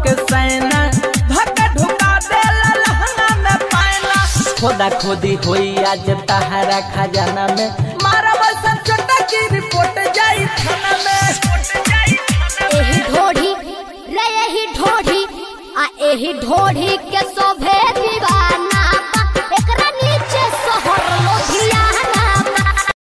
के सैना धक्का ढुका देला लहंगा में पायला खोदा खोदी होई आज तहरा खजाना में मारा बसन छोटा की रिपोर्ट जाई थाना में एही ढोढ़ी रे एही ढोढ़ी आ एही ढोढ़ी के सौ